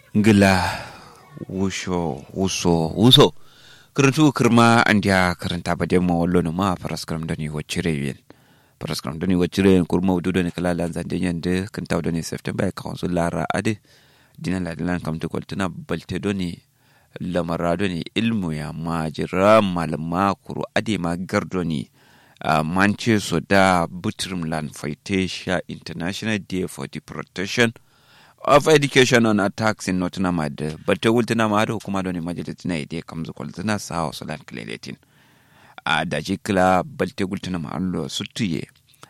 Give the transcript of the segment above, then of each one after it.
ngila wusho wuso wuso karantu kirma andiya karanta ba demo wallo no ma paraskram dani wacire yen paraskram dani wacire yen kurma wudu dani kala lan zande yende kanta dani september council lara ade dina la dilan kam to koltana balte doni lamara doni ilmu ya majira malama kuru ade ma gardoni uh, manche so da butrim lan faitesha international day for the protection of education on attacks in Nottingham ad but wultina ma da hukuma da ne majalis na ide kam zu kwalzina sa wa sulan kileletin a da jikla balte gultina ma allo sutuye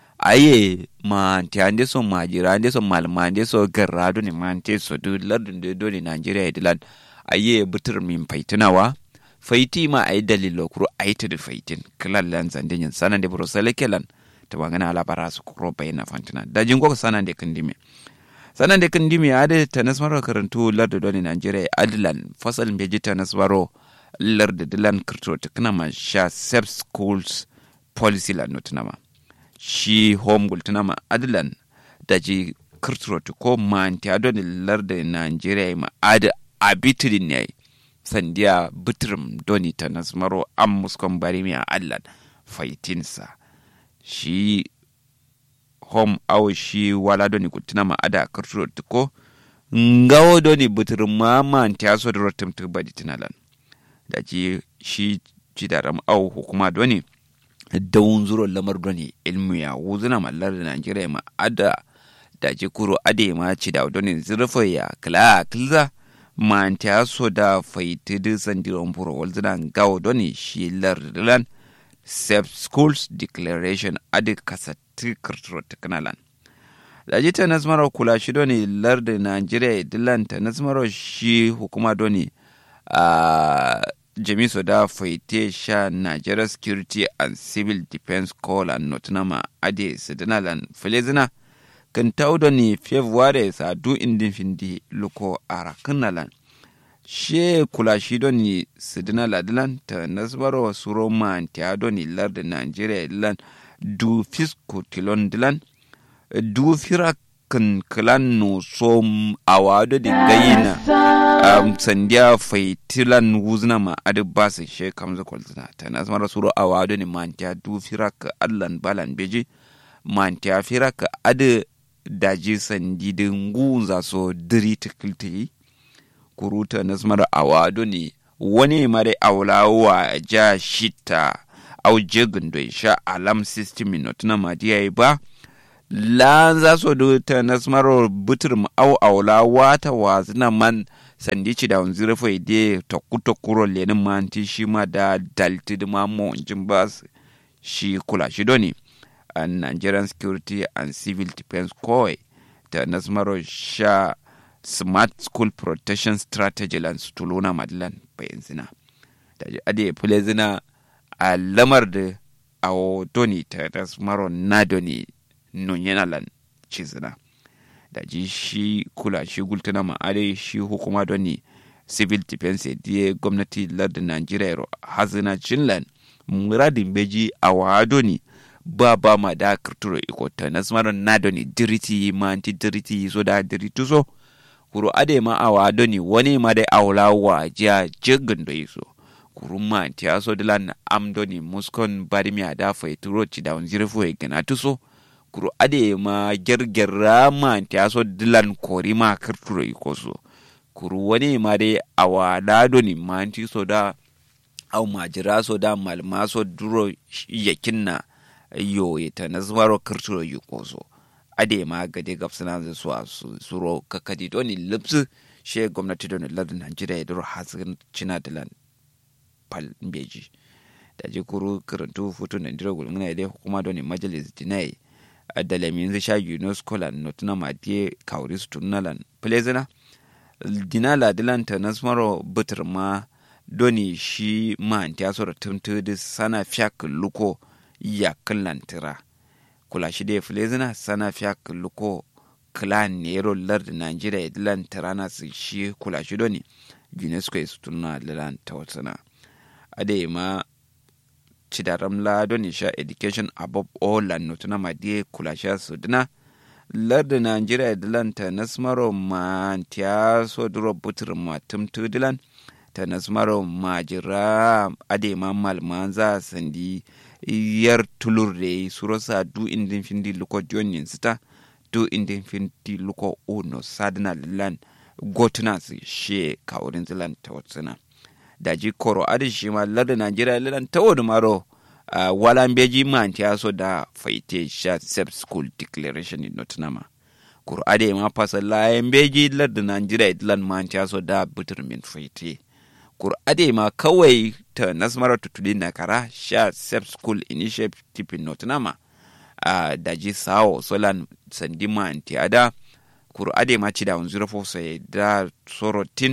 aye ma anti ande so majira ande so malma ande so garra do ne ma ante so du lardun de do ne Nigeria idilan aye butur min faitinawa faiti ma ayi dalilo kuro ayi tudu faitin kilan lan zandin sanan de bro selekelan ta wangana alabara su kuro bayina fantina da jingo sanan de kindime sanan da kan dimi ade ta nasmaro karantu larda doni nigeria adilan fasal beji ta nasmaro larda dilan kirto ta kana ma sha sep schools policy la notinama shi home gultinama adilan da ji kirto ta ko ma anti adoni larda nigeria ma ade abitidin ne sandiya bitrim doni ta nasmaro an muskon bari mi a allan faitinsa shi home awo shi wala doni kutina ma ada karturo tiko ngawo doni butur mama anti aso da rotem tu badi tinalan da ji shi jidaram awo hukuma doni dawun zuro lamar doni ilmu ya wuzuna mallar da Najeriya ma ada da ji kuro ade ma ci da doni zurfa ya kila kilza ma anti aso da faiti da sandiron furo walzuna ngawo doni shi lardilan Safe Schools Declaration adi kasati kirturo teknalan. Daji ta nasmaro kula shi doni lardi Nigeria dilan ta nasmaro shi hukuma doni a jamiso da faite sha Nigeria Security and Civil Defense Corps and Nottingham adi sidinalan filizina kan tau doni February sa du indin findi luko arakinalan. she kula shi doni sidina ladilan ta nasbaro suro man ta doni larda nigeria dilan du fisko tilon dilan du fira kan kilan no so awado di gayina um, sandiya faitilan wuzna ma adi basa she kamza kwalzina ta nasbaro suro awado ni man ta du fira ka allan balan beji man ta fira ka adi daji sandi din gunza so diri tikilti kuruta na smara awado ne wani mare aulawa ja shita au jigin don sha alam system minute na madiya ba la za so do ta na smara butur mu au aulawa ta wazu na man sandici da wanzu rufe ide ta kuta kuro lenin manti shi ma da dalti da ma mo jin bas shi kula shi doni a Nigerian Security and Civil Defense Corps ta na smara sha smart school protection strategy lan su tuluna madilan bayan zina da ji ade fule zina a lamar da a doni ta maro na doni nun yana lan ci zina da ji shi kula shi gultuna ma ade shi hukuma doni civil defense diye gwamnati lardin nigeria ro hazina cinlan muradin beji a wa doni ba ba ma da kirturo iko ta nasmaron na doni diriti ma anti diriti so da diriti so kuru ade ma awa doni wani ma dai awla wa ja jigin do iso kuru ma ti aso dilan am doni muskon bari mi ada fa ituro ci da unzire fo e gana tuso kuru ade ma gergerra ma ti aso dilan kori ma kirturo iko so kuru wani ma dai awa da doni ma ti so da au majira so da malma so duro yakinna yo ita na zuwaro kirturo iko so ade ma gade gabsana da su a suro kakadi doni lipsu she gwamnati doni lardin najeriya ya duro hasin cina da lan pal beji da ji kuru karantu futu na ndira gulmuna ya hukuma doni majalis dinai a dalamin zai sha unesco lan notuna ma die kawri su tunalan plezina dinala dilan ta nasmaro butur ma doni shi ma antiyaso da tuntu da sana fiyak luko ya kallan tira kula shi da filezina sana fiya luko clan nero lard nigeria dilan tarana su shi kula shi doni unesco ya sutuna lilan ta watsana ade ma cidaram la doni sha education above all and notuna ma die kula sha su dina larda nigeria dilan ta nasmaro ma tiya so duro butur ma tumtu dilan ta nasmaro ma jira ade ma malma za sandi yar tulur de surosa du indin findi luko jonin sita du indin findi luko uno sadna lan gotuna su she kaurin zilan ta watsuna da ji koro adi shi ma larda nigeria lilan ta wadu maro uh, walan beji man ta so da faite sha sep school declaration in notinama kuro ade ma fasa layan beji larda nigeria lilan man ta so da butur min faite kuro ade ma kawai ta nasmara tutuli na kara sha sep school initiative in notinama uh, da ji sawo solan sandi man ta da kuro ade ma ci da unzura fosa da sorotin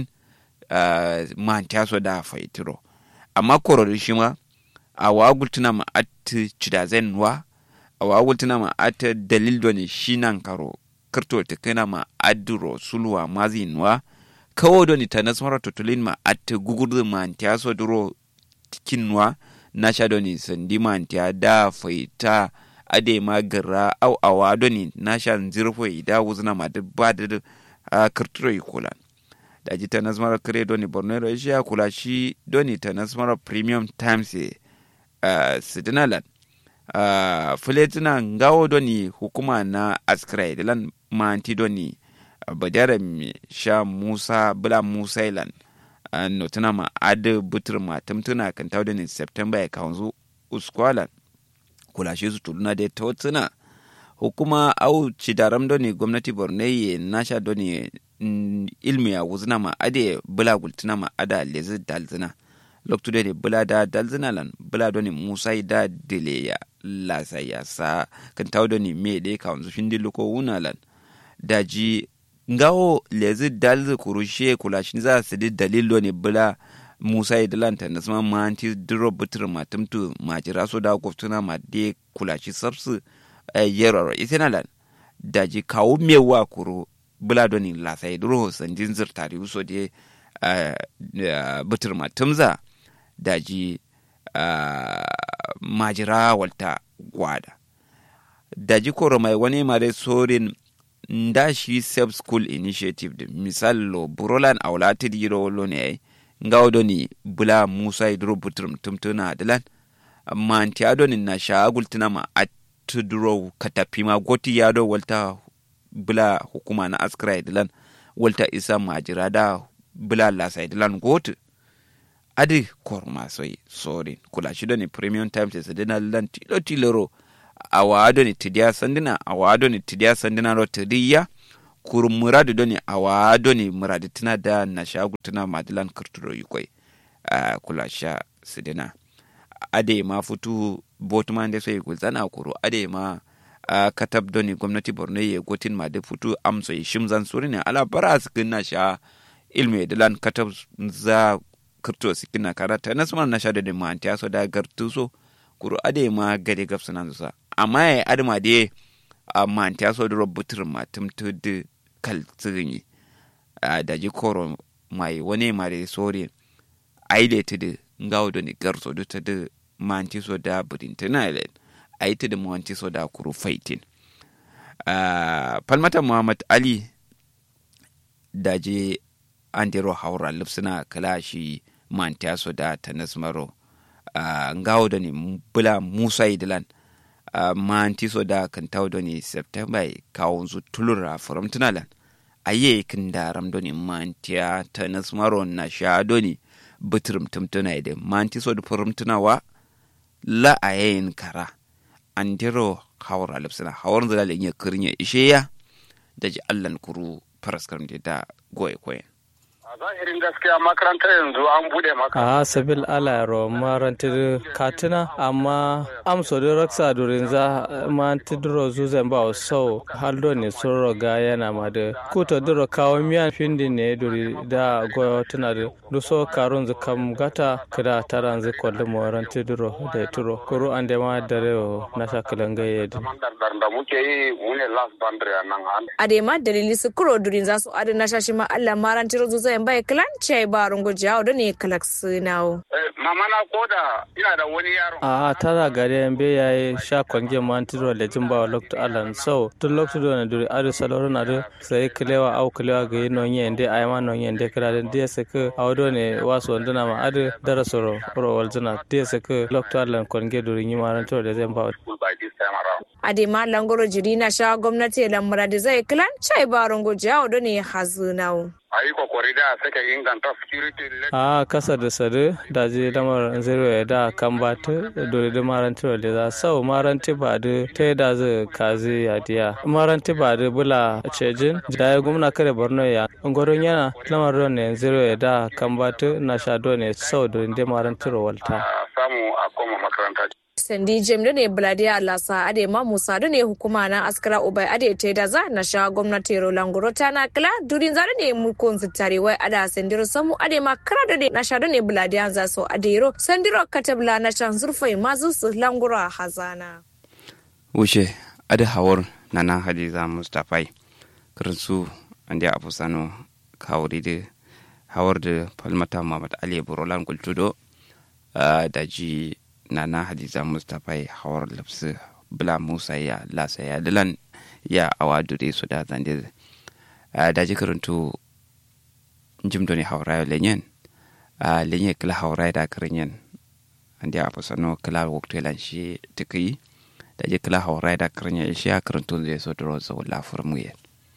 uh, man ta so da faitiro amma koro shi ma a wagultuna ma at cidazen wa a wagultuna ma at dalil do ne shi nan karo kirto ta kana ma aduro sulwa mazin wa kawo do ni ta nasmara tutulin ma at gugurdu ma ta so duro tikinwa na sha do ni sandi ma ta da faita ade ma gara au awa do ni na sha zirfo ida wuzna ma da ba da kirtiro ikolan da ji ta nasmara kare doni bornero shi ya kula shi doni ta nasmara premium times uh, sidinalan uh, filetina ngawo doni hukuma na askrai dilan manti doni uh, badara mi sha musa bula musa ilan uh, notuna ma adu butur ma tumtuna kan tawo doni september ya kawanzu uskwalan kula shi su tuluna da ta hukuma au cidaram doni gwamnati borneye nasha doni ilmi ya wuzna ma ade bula gultina ma ada lezi dalzina loktude de bula da dalzina lan bula doni musa da dile ya lasa ya sa kan taw doni me de ka wanzu findi luko wuna lan daji ngawo lezi dalzi kurushe kula shin za su di dalil doni bula musa ya dalanta na sama ma anti duro butur ma tumtu ma jira so da goftuna ma de kula shi sabsu yeroro isena lan daji kawo mewa kuro bula doni lasai duro sanjin zirtari uso de butur matumza daji majira walta gwada daji koro mai wani mare sorin nda shi self school initiative de misal lo burolan aulati diro lo ne ngawo doni bula musa idro butur tumtuna dilan manti adoni na shagultina ma atudro katapima goti yado walta bula hukuma na askra dilan walta isa majira da bula lasa dilan gotu adi korma soy sorin kula shi ne premium times sa dina lan tilo tiloro awa ado ni tidiya sandina awa ado ni tidiya sandina ro tidiya kur muradu doni awa ado ni muradu tina da na shagu tina madilan kirturo yukoi uh, kula sha sidina ade ma futu botuma nde soy gulzana kuro ade ma a katab doni gwamnati borno ye gotin ma da futu amso yi shimzan suri ne ala bara su na sha ilmi dilan katab za kirto su kina karata na suma na sha da ma antiya so da gartu so kuru ade ma gade gafsu nan sa amma ya adama de a ma antiya so da rubutur ma tumtu da kal tsirin da ji koro mai wani ma da sori aile ta da ngawo doni garso da ta da ma antiya so da budintina island a yi ta da mawanci so da kuru faitin uh, falmata muhammad ali da je an dero haura lipsuna kala shi manta so da ta nasmaro uh, ngawo da ne bula musa idilan uh, manti so da kan tawo da ne september kawo zu tulura from tunalan aye kin da ram do ne mantiya ta nasmaro na sha do ne bitirim tumtuna da manti so da furum tunawa la ayin kara andiro hawar alipsina hawar zala lenye kirnya isheya da ji allan kuru faraskar da goye koyen a zahirin gaskiya makarantar yanzu an bude maka a sabil ala ro marantir katina amma amso da raksa durin za ma tidro zuzan ba so haldo ne soro ga yana ma da kuta duro kawo miyan findi ne duri da goyo tuna da duso karun zu kam gata kida taran zu kwalli moran tidro da turo kuru an da ma dare na shakalan gaye da da muke yi mune last boundary a nan a da ma dalili su kuro durin za su adana shashi ma Allah marantir zuzan bai klan chai barun gujawo da ne kalak sinawo mama na koda ina da wani yaro a tara gari yan be yayi sha kwange man tiro le jimba wa lokto alan so tun lokto do na duri adu saloro na do sai kilewa au kilewa ga yi nonye ende ayama nonye ende kira den dia se ke awdo ne waso ndana ma adu dara soro ro waljana dia se ke lokto alan kwange duri nyi maran tiro le jimba by this time around adema langoro jiri na sha gwamnati lamura da zai klan chai barun gujawo da ne hazinawo a yi kokari da sake inganta security a kasa da sadu da je lamar zero ya da kan ba ta dole da maranti da za sau maranti ba da ta da zai kazi ya diya maranti ba da bula cejin da ya gumna kare borno ya ngoron yana lamar ron ne zero ya da kan ba ta na sha ne sau da da maranti walta samu a koma makaranta sandi jem da ne bladiya alasa ade ma musa da ne hukuma na askara ubai ade te da za na sha gwamnati roland ta na kila durin za da ne mulkon zitare wai ada sandiro samu ade ma kara da ne na sha da ne bladiya za so ade ro sandiro katabla na shan zurfai ma su langura hazana wuce ade hawar nana hadiza mustafai karansu ande abu sano kawuri da hawar da falmata muhammad ali burolan kultudo da ji nana hadiza mustapha ya hawar lafsu bula musa ya lasa ya dilan ya awa dure su da zande da ji karantu jim doni hawra lenyen lenye kila hawra da karinyen andi a fasano kila waktu lan shi tiki da ji kila hawra da karinyen shi ya karantu zai so duro zo la furmuye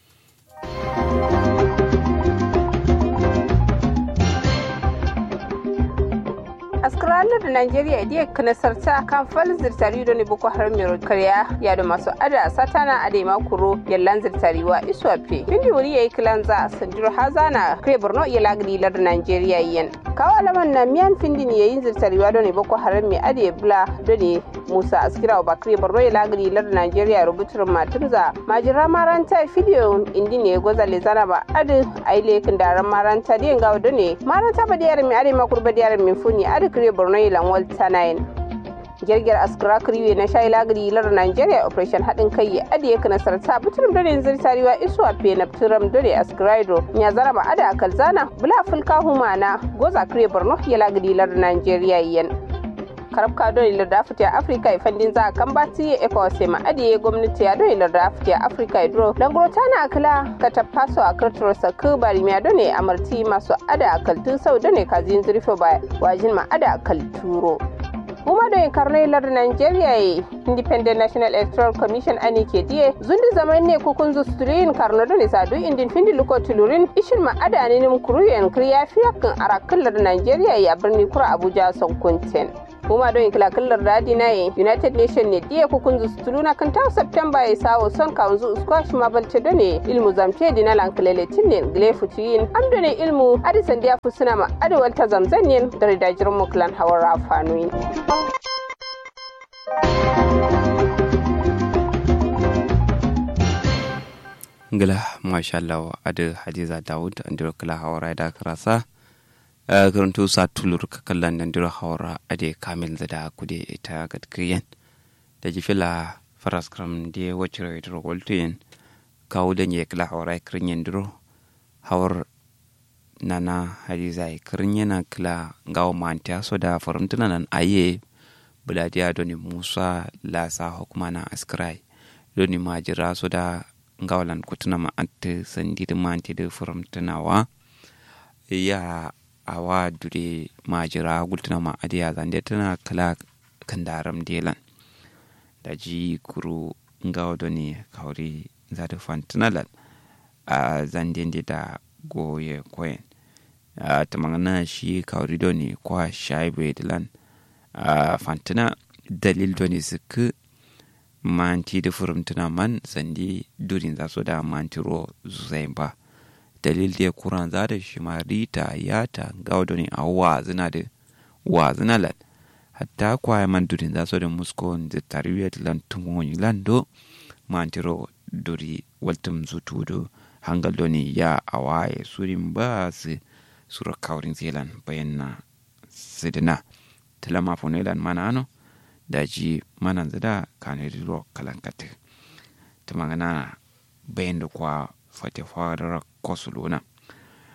askralar da Najeriya idiya kanasarta kan falin zirtari da ne boko haram mai karya ya da masu ada satana a da kuro yallan zirtariwa iswafe bindi wuri yayi kilanza sanjiro hazana kare borno iya lagri lar Najeriya yen kawo alaman na miyan findin yayin zirtariwa da ne boko haram mai ade bula da ne musa askira wa bakre borno iya lagri lar Najeriya rubutar matumza majira maranta fidiyo indi ne goza le zana ba ade aile kindaran maranta da gawo da ne maranta ba da yaran mai ade makurba da yaran mai funi ade kire borno ilan walta 9 girgir askara kriwe na shayi lagari lar nigeria operation haɗin kai ya adiye ka nasarta biturum dare zir tariwa isuwa pe na biturum dare askraido ya zara ma ada akal zana bula fulka humana goza kire borno ya lagari lar nigeria yan karab ka don ilar da afirka afirka ifandin za a kan bati ya eka wase ma adiye gwamnati ya don ilar da afirka afirka idro langoro ta na akala ka tafaso a kirtiro sa ku bari miya don ne amarti masu ada akal tun sau don ne kazin zurfe ba wajin ma ada akal turo kuma da karnai lar Nigeria ye Independent National Electoral Commission ani ke diye zundi zaman ne kukun zusturin karno da nisa du indin findi luko tulurin ishin ma adani nim kuruyen kriya fiyakin arakin lar Nigeria ya birni kura Abuja son kunten kuma don kila kallar dadi na ye United Nation ne diye kukun zustuluna kan ta September ya sawo son kaunzu squash ma balce da ne ilmu zamce dina lankalele tinne gle futuyin amdo ne ilmu adisan dia fusuna ma adawal ta zamzanyen da ridajirin muklan hawar rafanuyin. ngila masha Allah ada hadiza daud andiro kala hawara da karasa karanto sa tulur ka kallan andiro hawara ade kamil da kude ita gadkiyen da jifila faras kram de wachiro idro woltuyen kawo da nye kala hawara kirinyen diro hawar nana hadiza kirinyena kala ngawo mantia so da faramtuna nan aye buladiya doni musa lasa hukuma na askrai doni majira so da ngawalan kutuna ma ante sandiri ma ante de forum tunawa ya awa dure majira gultuna ma adiya zande tana kala kandaram delan da ji kuru ngawa doni kauri zata fantunalan a zande da goye koyen a tamangana shi kauri doni kwa shaibe dilan a fantuna dalil doni suku manti da furumtuna man sandi durin za su da mantiro zai ba dalil da kuran za da shi ma rita yata gaudo ne a wa zina da wa zina lan hatta kwaya man durin za su da musko da tarwiyat lan tumon lando mantiro duri waltum zutu do hangal do ne ya awaye surin ba su sura kaurin zelan bayan na sidina talama fonelan mana ano daji manan zida kane diro kalankate ta magana bayan da kwa fate fara kosuluna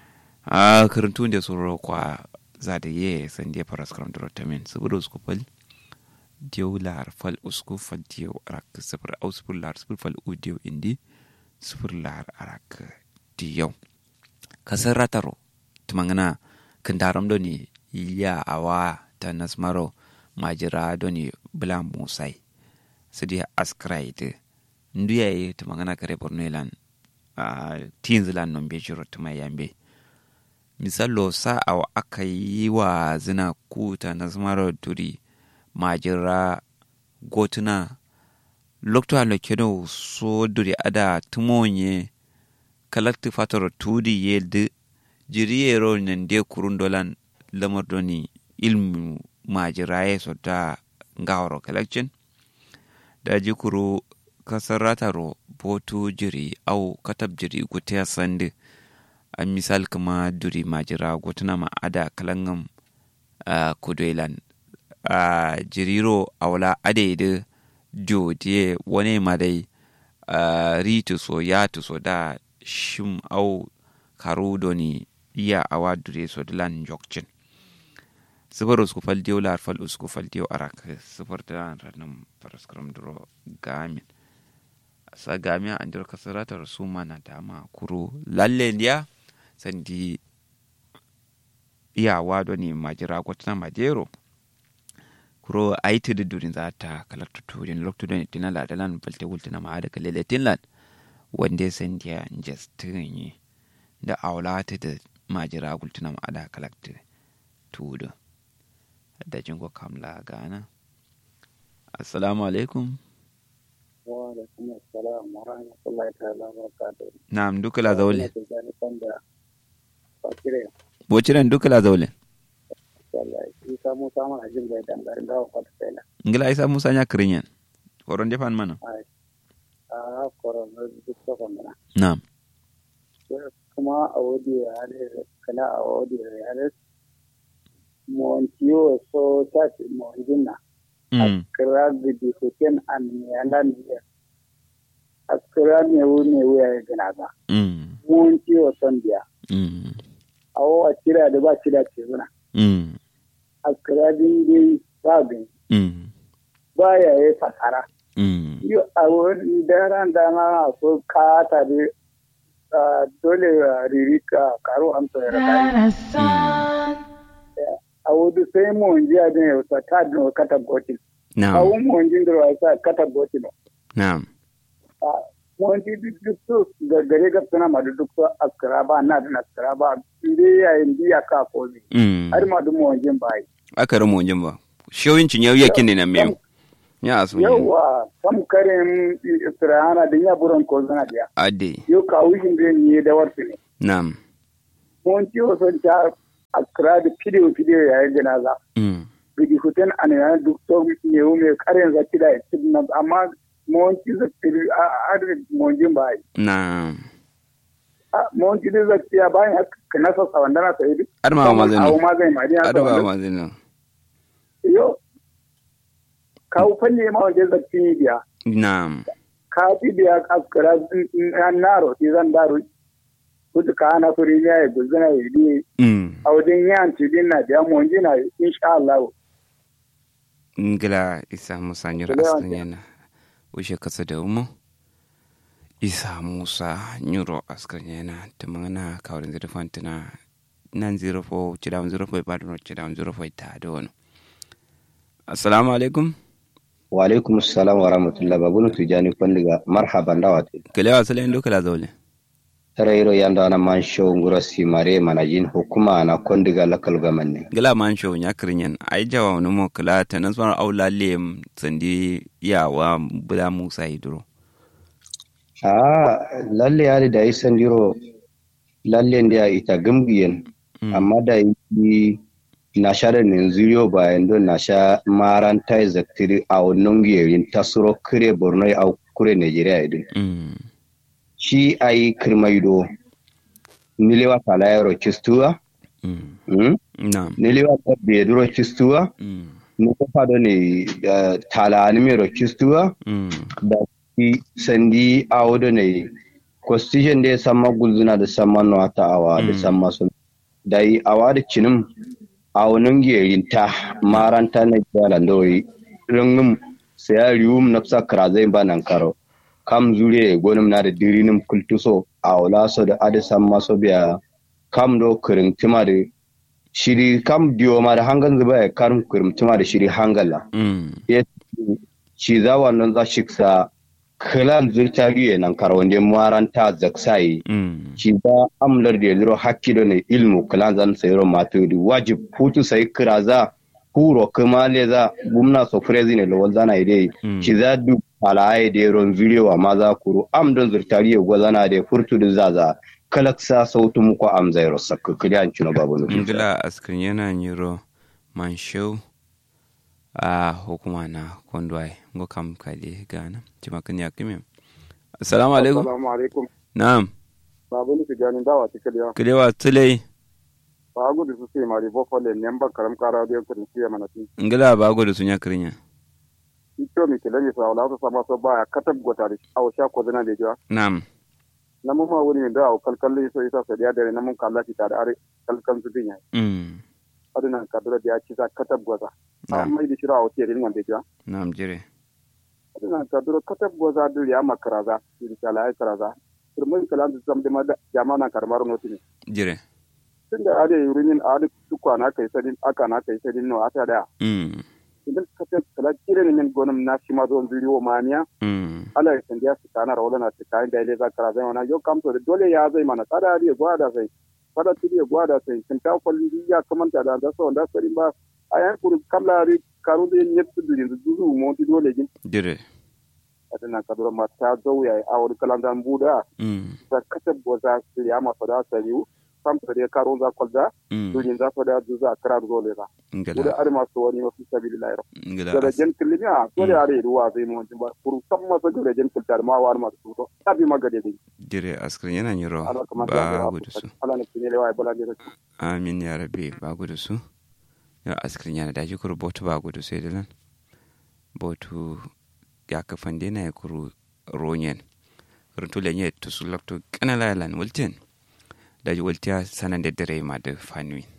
a karantu da soro kwa za da ye san dia paras kram dro tamen suburo usku fal diyo lar fal usku fal diyo arak sifir au sifir lar sifir fal u diyo indi sifir lar arak diyo kasar rataro tumangana kandaram do ni ya awa ta nasmaro majira do ni bula musai sidi askrai de nduya ye tumangana kare borno lan a teens lan non be jiro tuma yambe misalo sa awa aka yi wa zina kuta nasmaro duri majira gotuna lokto alo kedo so duri ada tumonye kalakti fatoro tudi yelde jiriyero nan de kurun dolan lamar doni ilmu majiraye so da ngawro collection da jikuru kasar rataro botu jiri au katab jiri gutiya sande a misal kuma duri majira gotuna ma ada kalangam uh, kudoilan a jiriro awla ade jodiye wani madai uh, ritu so ya so da shim au karu doni iya awa dure so dilan jokcin sifar usku fal diyo lar fal usku fal diyo arak sifar da ranar paraskram duro gamin sa gami an dir kasaratar su mana dama kuro lalle ndiya sandi iyawa doni majira gwatna majero kuro aiti da durin za ta kalakta turin loktu doni tinala dalan balte wultina ma da kalele tinlan wanda sandiya jestin yi da aulata da majira gultuna ma ada kalakta tudu da jingo kamla gana assalamu alaikum wa alaikum assalam wa rahmatullahi ta'ala wa barakatuh na'am duka la zaule fakire bociren duka la zaule wallahi isa musa ma ajin bai dangar ga wa fata tela ngila isa musa nya kirinyan koron defan mana a koron duk to kana na'am kuma a wadi ya hade kana a wadi ya hade mon tiyo so ta mon jinna mm. akira gidi hoken an yalan ya akira ne wu ne wu ya gana ba mm. mon tiyo son biya mm. awo a kira da ba kira ce zuna mm. akira din dai ba gani mm. ba ya yi fasara mm. yo a wani daren da na so ka ta da dole riri ka karo amsa ya rasa a wani sai mun ji a din yau ta ta din kata gotin a na'am wani mun ji da sa kata gotin na'am mun ji duk duk su gaggare ga suna ma duk su askara ba na da askara ba inde yayin biya ka ko ne mm. har ma duk mun ji ba yi aka ramo wajen ba showincin yau yakin ne na mew ya asu yawa kam karin isra'ana da ya buran ko zana biya ade yau ka wishin da ni da warsu ne na'am mun ci wasu ta askara da fidiyo fidiyo yayin janaza mm. bigi huten an yana duk to ne wu me karin zaki da cikin nan amma mun ci zaki a adadin mun jin ba yi na'am mun ci da zaki ya bayan haka na sassa wanda na sayi duk adama ma zai awo ma zai ma dina adama ma zai nan yo kawo fanne ma wajen zaki ne biya na'am ka fi biya askara an naro ti zan daru kudu ka ana kuri ya yi guzina ya yi mm. a wajen yan tidin na biya mun jina insha Allah ngila isa musa nyura Ngila aslan yana ushe kasa da umu isa musa nyuro askan yana tumana kawrin zira fantina nan zero fo chidam zero fo badno chidam zero fo ta do no assalamu alaikum wa alaikum assalam wa rahmatullah babunu tujani kondiga marhaban dawate kele wa salen do kala zawle tarayiro yanda na man show ngura simare manajin hukuma na kondiga lakal gamanne gila man show nya kirinyen ai jawa no mo kala ta nan swan aula lem sandi yawa bula musa idro a lalle yari da isan diro lalle ndia ita gambiyen amma da yi na sha da ninziriyo bayan don na sha maranta zaktiri a wannan giyarin tasuro kire borno a kure nigeria idin mm. shi ai kirmaido nilewa talayaro kistuwa mm. mm? na'am nilewa beduro kistuwa mm. ni kofa do ne uh, tala nimero kistuwa mm. da shi sandi awo do ne constitution da ya sama gulzuna da sama nota awa da Mm. sama sun da yi awa da cinim a wani gerinta maranta na jalan doyi ringin saya riwum na fisa krazai ba nan karo kam zure gonim na da dirinim kultuso a wala so da adisan maso biya kam do kirin tima da shiri kam diyo ma da hangan zuba ya karin kirin tima da shiri hangala ya ci za wannan za shi sa kilan zurtariye nan karo wanda maranta zaksayi ci za amlar da zuro hakki da ne ilmu kilan zan sayro mato da wajib hutu sai kira za huro kuma le za gumna so frezi ne lo zana ide ci za du alaye da ron zurewa ma za kuru am don zurtariye gwazana da furtu da zaza kalaksa sautu muku am zairo sakka kiliyan cino babu nufi ngila askin yana nyiro manshau a hukuma na kondwai ngo kam kali gana cima kan ya kimem assalamu alaikum assalamu alaikum na'am babu nufi ganin dawa ta kiliya kilewa tulai ba gudu su sai mari bo fole nemba karam kara da kudin siya mana tin ngila ba gudu sun ya krinya ito mi kele mi sa wala to sama so ba katab gota da aw sha ko zana da jiwa na'am na mu ma wani da aw kalkalle so isa sa da da na mun kalla ti da are kalkan su dinya mm aduna kadura da ya ci za katab gota na'am amma idi shira aw tirin wanda jiwa na'am jire aduna kadura katab gota da ya makaraza idi sala ay karaza turmai kalan da zam da jama'ana karmar notini jire tun da ade yurumin ade tukwa na kai sadin aka na kai sadin no ata da mm idan ka ta kala kire ne min gonum na shi ma don bidiyo maniya mm ala ya sandiya su kana rawla na tsakanin da ile za ka zai wana yau kam to da dole ya zai mana tsada ya gwada sai fada tiri ya gwada sai kin ta kwalli ya kamanta da da so da sarin ba a yan kuru kamla ri karu da yin yetsu durin duzu mo ti dole gin jire adana kadura ma ta zauya a wani kalandan buda mm da kasab boza su ya ma fada sariu kam to da karo za kwalda mm durin za fada zuza kara dole ba ngila wuda are masu wani wasu sabilillahi ngila da as- jen kilimiya dole are ruwa zai mu wajen ba kuru san masa da jen kiltar ma wani masu tuto tabi magade dai jire askin yana nyiro ala kamar ba gudu su ala ne kine lewa bala ne amin ya rabbi ba gudu su ya askirin yana daji kuru botu ba gudu sai da nan botu ya kafan dena ya kuru ronyen runtu lenye tusu lakto kana lalan wulten daji wultiya sanan da dare ma da fanui